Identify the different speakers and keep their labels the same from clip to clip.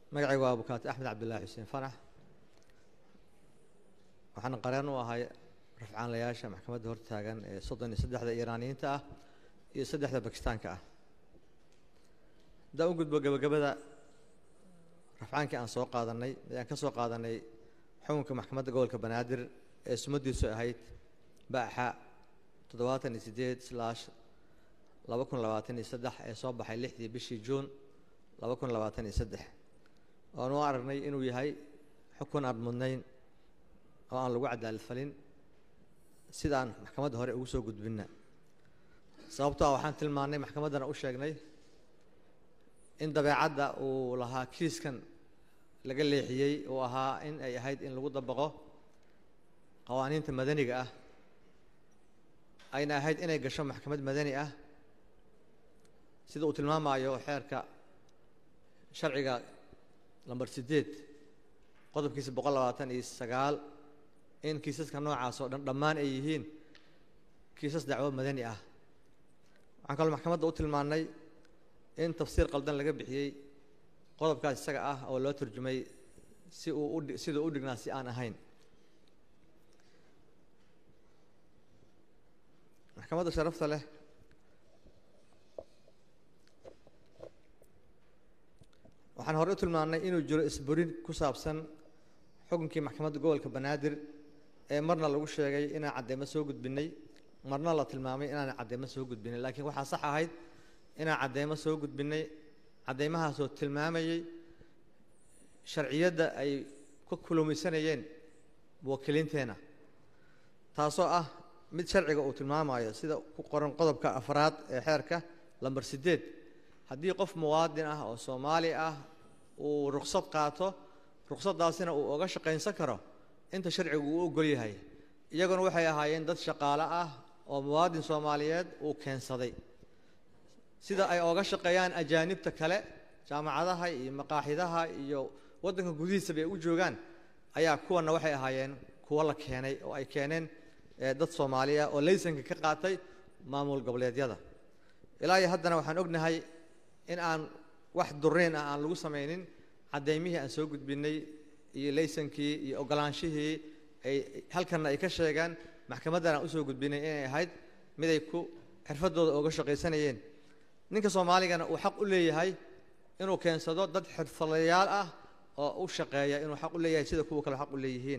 Speaker 1: magacaygu waa abukaati axmed cabdillaahi xuseen fanax waxaana qareen u ahay rafcaanlayaasha maxkamadda hortaagan ee soddon iyo saddexda iiraaniyiinta ah iyo saddexda bakistaanka ah haddaan u gudbo gebagabada rafcaankii aan soo qaadanay ayaan ka soo qaadanay xukunka maxkamadda gobolka banaadir ee sumadiisu ahayd baaxa toddobaatan iyo siddeed slash laba kun labaatan iyo saddex ee soo baxay lixdii bishii juun laba kun labaatan iyo saddex oan u aragnay inuu yahay xukun aan mudnayn oo aan lagu cadaalad falin sidaan maxkamadda hore ugu soo gudbinna sababtoo ah waxaan tilmaannay maxkamaddana u sheegnay in dabeecadda uu lahaa kiiskan laga leexiyey uu ahaa in ay ahayd in lagu dabaqo qawaaniinta madaniga ah ayna ahayd inay gasho maxkamad madani ah sida uu tilmaamayo xeerka sharciga lamber siddeed qodobkiisa boqol labaatan iyo sagaal in kiisaska noocaas oo dhan dhammaan ay yihiin kiisas dacwo madani ah waxaan kaloo maxkamadda u tilmaannay in tafsiir qaldan laga bixiyey qodobkaas isaga ah oo loo turjumay si uu u siduu u dhignaa si aan ahayn maxkamadda sharafta leh waxaan hore u tilmaannay inuu jiro isburin ku saabsan xukunkii maxkamadda gobolka banaadir ee marna lagu sheegay inaan cadeymo soo gudbinay marna la tilmaamay inaan cadeymo soo gudbinay laakiin waxaa sax ahayd inaan cadeymo soo gudbinay cadeymahaasoo tilmaamayey sharciyadda ay ku kulumaysanayeen wakiiliinteenna taasoo ah mid sharciga uu tilmaamayo sida ku qoran qodobka afraad ee xeerka lamber siddeed haddii qof muwaadin ah oo soomaali ah uu ruksad qaato ruksadaasina uu oga shaqaynsan karo inta sharcigu uu ogol yahay iyaguna waxay ahaayeen dad shaqaale ah oo muwaadin soomaaliyeed uu keensaday sida ay oga shaqeeyaan ajaanibta kale jaamacadaha iyo maqaaxidaha iyo waddanka gudihiisaba ay u joogaan ayaa kuwana waxay ahaayeen kuwo la keenay oo ay keeneen dad soomaaliya oo laysanka ka qaatay maamul goboleedyada ilaa iyo haddana waxaan ognahay in aan wax duriin ah aan lagu samaynin caddeymihii aan soo gudbinay iyo laysankii iyo ogolaanshihii ay halkanna ay ka sheegaan maxkamaddana aan usoo gudbinay inay ahayd mid ay ku xirfadooda ooga shaqaysanayeen ninka soomaaligana uu xaq u leeyahay inuu keensado dad xirfadayaal ah oo u shaqeeya inuu xaq u leeyahay sida kuwa kale xaq u leeyihiin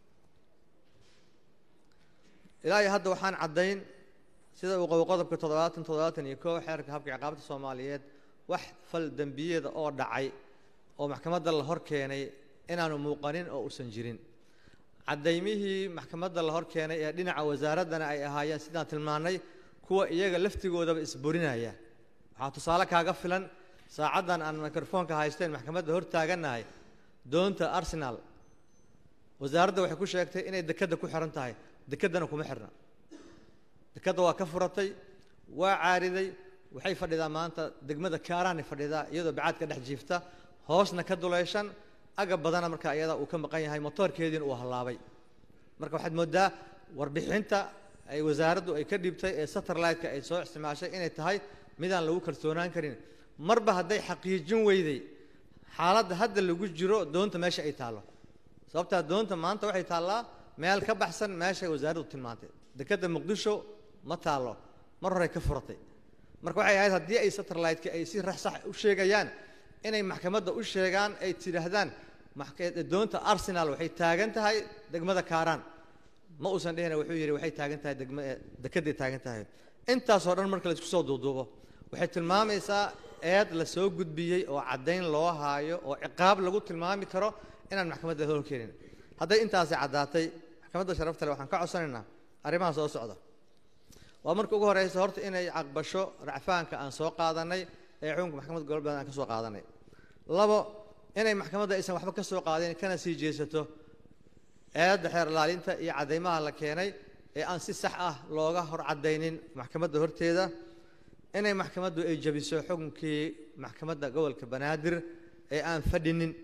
Speaker 1: ilaa iyo hadda waxaan caddayn sida uu qabo qodobka toddobaatan toddobaatan iyo koo xeerka habka ciqaabta soomaaliyeed wax fal dembiyeeda oo dhacay oo maxkamadda la hor keenay inaanu muuqanin oo uusan jirin caddaymihii maxkamadda la hor keenay ee dhinaca wasaaraddana ay ahaayeen sidaan tilmaannay kuwa iyaga laftigoodaba isburinaya waxaa tusaale kaaga filan saacaddan aan mikrofoonka haysteen maxkamadda hor taagannahay doonta arsenal wasaaradda waxay ku sheegtay inay dekedda ku xihan tahay dekeddana kuma xirna dekedda waa ka furatay waa caariday waxay fadhidaa maanta degmada kaaraanay fadhidaa iyadoo bacaadka dhex jiifta hoosna ka duleyshan agab badana markaa iyada uu ka maqan yahay motoorkeediina uu hallaabay marka waxaad mooddaa warbixinta ay wasaaraddu ay ka dhibtay ee satellite-ka ay soo isticmaashay inay tahay midaan lagu kalsoonaan karin marba hadday xaqiijin weyday xaaladda hadda lagu jiro doonta meesha ay taallo sababtaa doonta maanta waxay taallaa meel ka baxsan meeshay wasaaraddu tilmaantay dekedda muqdisho ma taallo mar horey ka furatay marka waxay ahayd haddii ay satellite-ka ay si rax sax u sheegayaan inay maxkamadda u sheegaan ay tidhaahdaan doonta arsenal waxay taagan tahay degmada kaaraan ma uusan dhihina wuxuu yidhi waxay taagan tahay degma dekedday taagan tahay intaasoo dhan marka la isku soo duuduubo waxay tilmaamaysaa eed la soo gudbiyey oo caddayn loo haayo oo ciqaab lagu tilmaami karo inaan maxkamadda hor keenin hadday intaasi caddaatay maxkamadda sharafta le waxaan ka codsanaynaa arrimaha soo socda waa marka ugu horeysa horta inay caqbasho racfaanka aan soo qaadanay ee xukunka maxkamadda gobolka aan ka soo qaadanay labo inay maxkamadda aysan waxba ka soo qaadin kana sii jeesato eedda xeer ilaalinta iyo caddaymaha la keenay ee aan si sax ah looga hor caddaynin maxkamadda horteeda inay maxkamaddu ay jabiso xukunkii maxkamadda gobolka banaadir ee aan fadhinin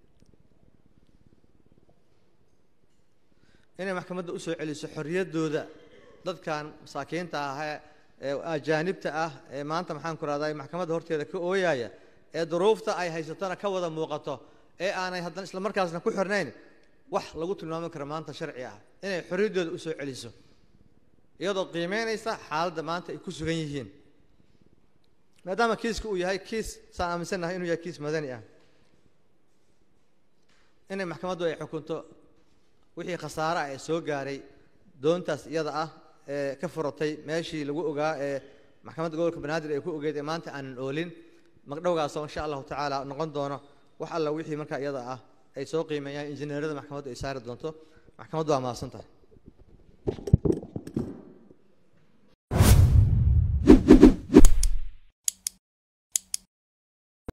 Speaker 1: inay maxkamadda usoo celiso xorriyaddooda dadkan masaakiinta ah ee ajaanibta ah ee maanta maxaan ku rahday maxkamadda horteeda ka ooyaya ee duruufta ay haysatona ka wada muuqato ee aanay haddana isla markaasna ku xirnayn wax lagu tilmaami karo maanta sharci ah inay xorriyaddooda u soo celiso iyadoo qiimeynaysa xaaladda maanta ay ku sugan yihiin maadaama kiiska uu yahay kiis saan aaminsannahay inuu yahay kiis madani ah inay maxkamaddu ay xukunto wixii khasaare ah ee soo gaaray doontaas iyada ah ee ka furatay meeshii lagu ogaa ee maxkamadda gobolka banaadir ay ku ogeyd ee maanta aanan oolin magdhowgaasoo insha allahu tacaala noqon doono wax alla wixii markaa iyada ah ay soo qiimeeyaan injineerada maxkamaddu ay saari doonto maxkamaddu waa mahadsan tahay